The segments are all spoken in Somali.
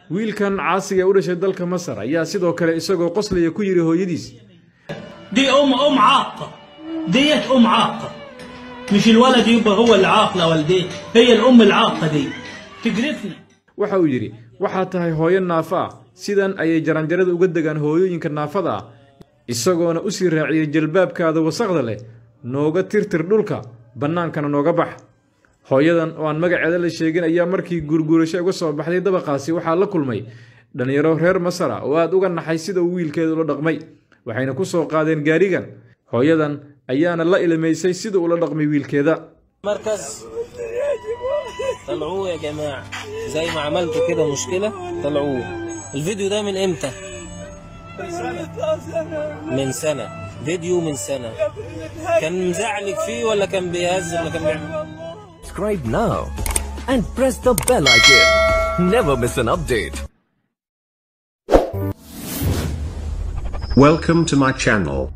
wiilkan caasiga ee u dhashay dalka masar ayaa sidoo kale isagoo qoslaya ku yidhi hooyadiis دي أم أم عاقة ديت أم عاقة مش الولد يبقى هو اللي عاق لا والديه هي الأم العاقة دي تجرفنا waxa uu yidhi waxaad tahay hooyo naafo ah sidan ayay jaranjarada uga degaan hooyooyinka naafada ah isagoona u sii raaciyey jalbaabkaada wasaqda leh nooga tirtir dhulka bannaankana nooga bax hooyadan oo aan magaceeda la sheegin ayaa markii guurguurasho uga soo baxday dabaqaasi waxaa la kulmay dhallinyaro reer masar ah oo aad uga naxay sida uu wiilkeeda ula dhaqmay waxayna ku soo qaadeen gaarigan hooyadan ayaana la ilmaysay sida ula dhaqmay wiilkeeda مركز طلعوه يا جماعة زي ما عملتوا كده مشكلة طلعوه الفيديو ده من امتى؟ من سنة فيديو من سنة كان مزعلك فيه ولا كان بيهز ولا كان بيعمل subscribe now and press the bell icon. Never miss an update. Welcome to my channel.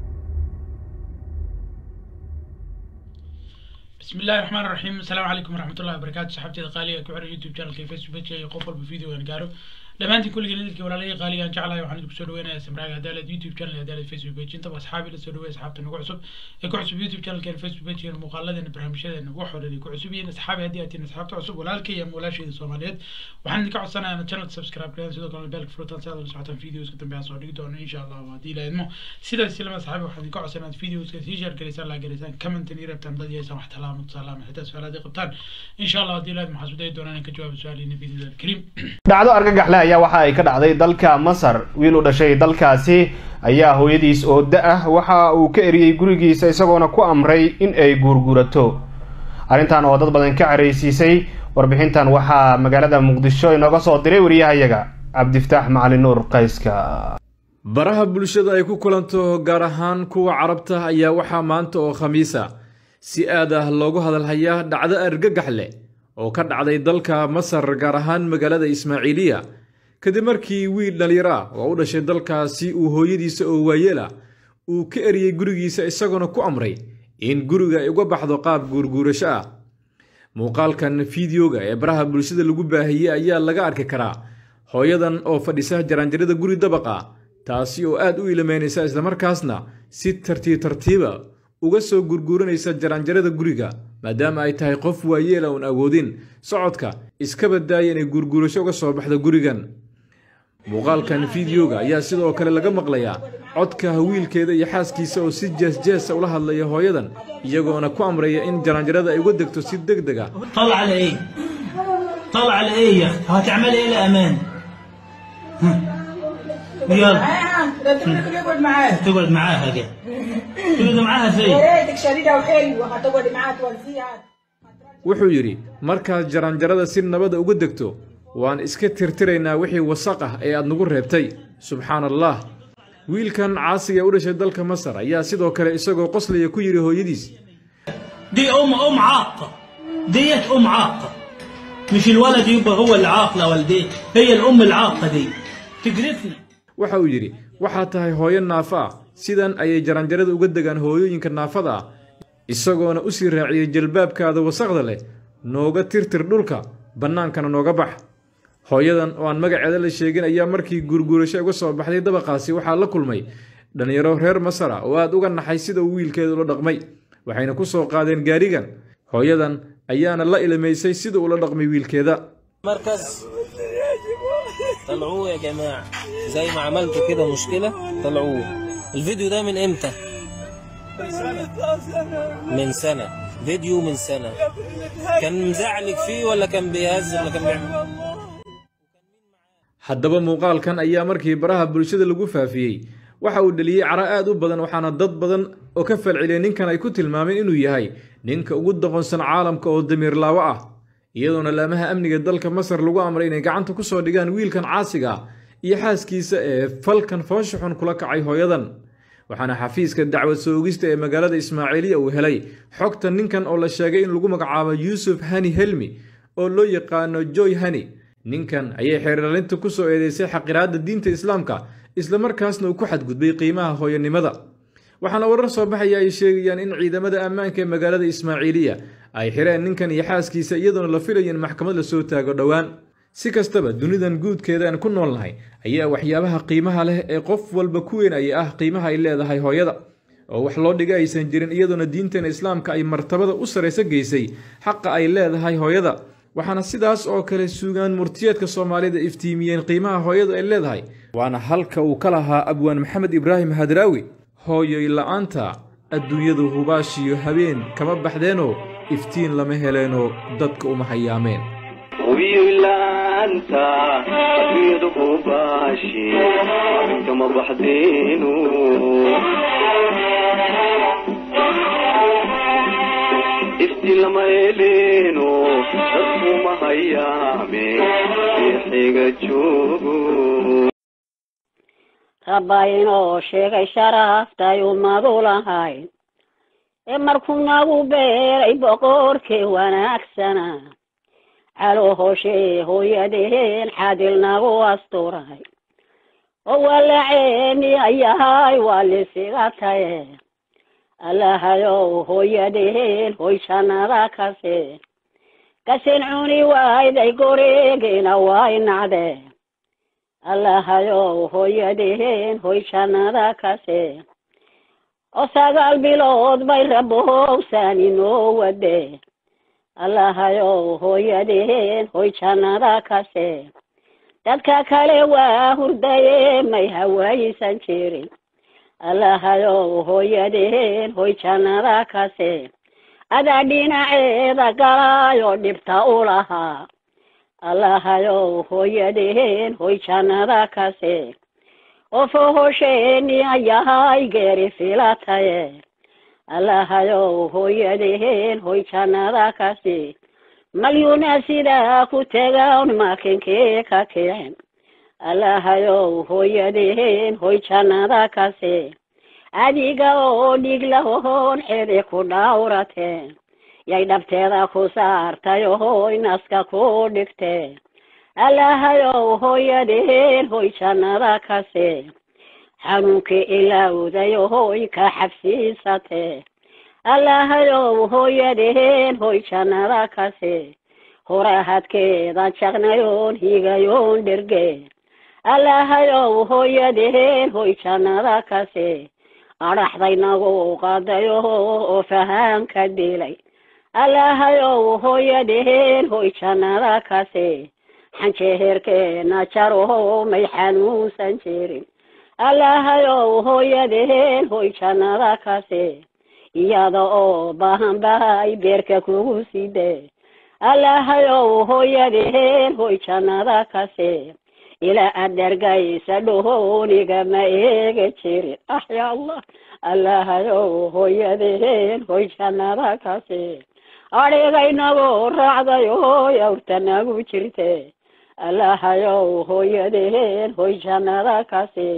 بسم الله الرحمن الرحيم السلام عليكم ورحمة الله وبركاته صحابتي قالية كوعر يوتيوب channel كي فيسبوك كي قفل بفيديو وان قارو dhammaantiin kulligii lidilkii walaalahii qaaliga aan jeclahay waxaan idinku soo dhaweynayaa samraaga hadaalad youtube channel iyo hadaalad facebook page intaba asxaabi la soo dhaweey asxaabta nagu cusub ee ku cusub youtube channelkeena facebook pagekeena muuqaaladeena barnaamijyadeena wax walba ay ku cusub yihiin asxaabi haddii aad tihiin asxaabta cusub walaalkay iyo walaashayda soomaaliyeed waxaan idinka codsanayaa inaad channelka subscribe gareyn sidoo kalena beelka furutaan si aad ula socotaan videoska dambe aan soo dhigi doono insha allah haddii la idmo sidaas ilama asxaabi waxaan idinka codsanaa inaad videoska sii share gareysaan laa gareysaan commentan iyo rabtaan dad yeesaan wax talaamo tusaalaama xitaa su-aalaad ay qabtaan insha allah haddii la idmo waxaan isku dayi doonaa inaan ka jawaabo su-aalihiina biidnillahi alkariim dhacdo argagaxle ayaa waxa ay ka dhacday dalka masar wiil u dhashay dalkaasi ayaa hooyadiis oo da ah waxa uu ka eriyey gurigiisa isagoona ku amray in ay guurguurato arrintan oo dad badan ka caraysiisay warbixintan waxaa magaalada muqdisho inooga soo diray wariyahayaga cabdiftaax macalin nuur qayska baraha bulshada ay ku kulanto gaar ahaan kuwa carabta ayaa waxaa maanta oo khamiisa si aad ah loogu hadalhayaa dhacdo argagax leh oo ka dhacday dalka masar gaar ahaan magaalada ismaaciiliya kadib markii wiil dhallinyaro ah oo u dhashay dalkaasi uu hooyadiisa oo waayeel ah uu ka eriyey gurigiisa isagoona ku amray in guriga ay uga baxdo qaab guurguurasho ah muuqaalkan fideoga ee baraha bulshada lagu baahiyey ayaa laga arki karaa hooyadan oo fadhisa jaraanjarada guri dabaqa taasi oo aad u ilameynaysa islamarkaasna si tartiib tartiiba uga soo gurguuranaysa jaraanjarada guriga maadaama ay tahay qof waayeela uun awoodin socodka iskaba daaya inay gurguurasho uga soo baxdo gurigan muuqaalkan fideoga ayaa sidoo kale laga maqlayaa codka wiilkeeda iyo xaaskiisa oo si jeesjeesa ula hadlaya hooyadan iyagoona ku amraya in jaraanjarada ay uga degto si deg deg ah طلع على ايه طلع على ايه يا اختي هتعملي ايه لامان يلا ده انت ممكن يقعد معاك تقعد معاها كده تقعد معاها فين يا ريتك شديده وحلوه هتقعد معاها تونسيها wuxuu yidhi markaad jaraanjarada si nabada uga degto waan iska tirtiraynaa wixii wasaq ah ee aad nagu reebtay subxaan allah wiilkan caasiga ee u dhashay dalka masar ayaa sidoo kale isagoo qoslaya ku yidhi hooyadiis دي أم أم عاقة ديت أم عاقة مش الولد يبقى هو اللي عاق لا والديه هي الأم العاقة دي تجرفنا waxa uu yidhi waxaad tahay hooyo naafo ah sidan ayay jaraanjarada uga degaan hooyooyinka naafada ah isagoona u sii raaciyey jalbaabkaada wasaqda leh nooga tirtir dhulka bannaankana nooga bax hooyadan oo aan magaceeda la sheegin ayaa markii guurguurasho uga soo baxday dabaqaasi waxaa la kulmay dhallinyaro reer masar ah oo aad uga naxay sida uu wiilkeeda ula dhaqmay waxayna ku soo qaadeen gaarigan hooyadan ayaana la ilmaysay sida ula dhaqmay wiilkeeda مركز طلعوه يا جماعة زي ما عملتوا كده مشكلة طلعوه الفيديو ده من امتى؟ من سنة فيديو من سنة كان مزعلك فيه ولا كان بيهز ولا كان بيعمل haddaba muuqaalkan ayaa markii baraha bulshada lagu faafiyey waxa uu dhaliyey caro aad u badan waxaana dad badan oo ka falceliyay ninkan ay ku tilmaameen inuu yahay ninka ugu doqonsan caalamka oo damiir laawo ah iyadoona laamaha amniga dalka masar lagu amray inay gacanta ku soo dhigaan wiilkan caasiga ah iyo xaaskiisa ee falkan foosha xun kula kacay hooyadan waxaana xafiiska dacwad soogista ee magaalada ismaaciiliya uu helay xogta ninkan oo la sheegay in lagu magacaabo yuusuf hani helmi oo loo yaqaano joy hani ninkan ayay xeerlalinta ku soo eedeysay xaqiraadda diinta islaamka islamarkaasna uu ku xadgudbay qiimaha hooyanimada waxaana warar soo baxaya ay sheegayaan in ciidamada ammaanka ee magaalada ismaaciiliya ay xireen ninkan iyo xaaskiisa iyadoona la filayo in maxkamad lasoo taago dhowaan si kastaba dunidan guudkeeda aan ku nool nahay ayaa waxyaabaha qiimaha leh ee qof walba ku weyn ay ah qiimaha ay leedahay hooyada oo wax loo dhiga aysan jirin iyadoona diinteena islaamka ay martabada u saraysa geysay xaqa ay leedahay hooyada waxaana sidaas oo kale sugaan murtiyeedka soomaalida iftiimiyeen qiimaha hooyadu ay leedahay waana halka uu ka lahaa abwaan maxamed ibraahim hadraawi hooyoy la-aanta adduunyadu hubaashiyo habeen kama baxdeenoo iftiin lama heleenoo dadka uma hayaameen wiilaanta adduunyadu hubaashi kama baxdeenu ifti lama eleeno dadkuma hayaame eexiga joogo rabba inoo sheegay sharaftay ummadu lahayd ee markuu nagu beeray boqorkii wanaagsana calo hoshee hooyadeen xadil nagu asturay oo walaceeni ayahay waa lisiga taye allahayow hooyadeen hoy jannada kase kasin cuni wayday goreegina way nacdee allahayow hooyadeen hoy jannada kase oo sagaal bilood bay rabowsan inoo wade allahayow hooyadeen hoy jannada kase dadka kale waa hurdaye may hawaysan jirin allahayow hooyadeen hoy jannada kase adaa dhinaceeda galaayo dhibta u lahaa allahayow hooyadeen hoy jannada kase oo fohosheeni ayahay geeri filataye allahayow hooyadeen hoy jannada kase malyuuna sidaa ku tegan makinkii ka kicin allahayow hooyadeen hoy jannada kase adiga oo dhig lahoon xidi ku dhawrateen yay dhabteeda ku saartay hoy naska ku dhigtee allahayow hooyadeen hoy jannada kase xanuunkii ilowday hoy ka xabsiisatee allahayow hooyadeen hoy jannada kase horahadkeeda jaqnayoon higayoon dherge allahayow hooyadeen hoy jannada kase adhaxday nagu qadayo oo fahaanka dilay allahayow hooyadeen hoy jannada kase xanjeherkeena jaroho may xanuunsan jirin allahayow hooyadeen hoy jannada kase iyada oo bahan bahay beerka kugu side allahayow hooyadeen hoy jannada kase ilaa aad dhargaysa dhohooniga ma eega jirin ah ya allah allahayow hooyadeen hoy jannada kase adhigaynagoo raacday hooy awrta nagu jirte allahayow hooyadeen hoy jannada kase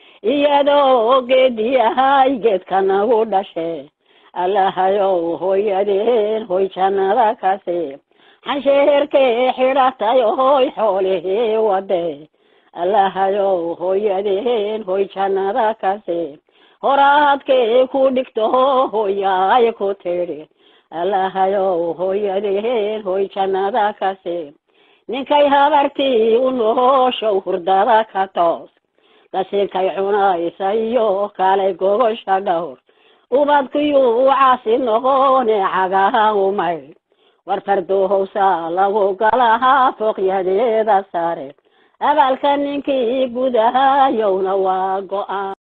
iyadoo geedi ahay geedka nagu dhashe allahayow hooyadeen hoy jannada kase xansheerkee xidhatay hoy xoolihii wade allahayow hooyadeen hoy jannada kase horaadkee ku dhigto hooyaay ku tidhi allahayow hooyadeen hoy jannada kase ninkay habartii u nooshow hurdada ka toos qasinkay cunaysa iyo kalay gogosha dhowr ubadkiyuu caasi noqone cagaha umay war fardohowsa lagu galahaa fooqyadeeda sare abaalka ninkii gudahayowna waa go-aan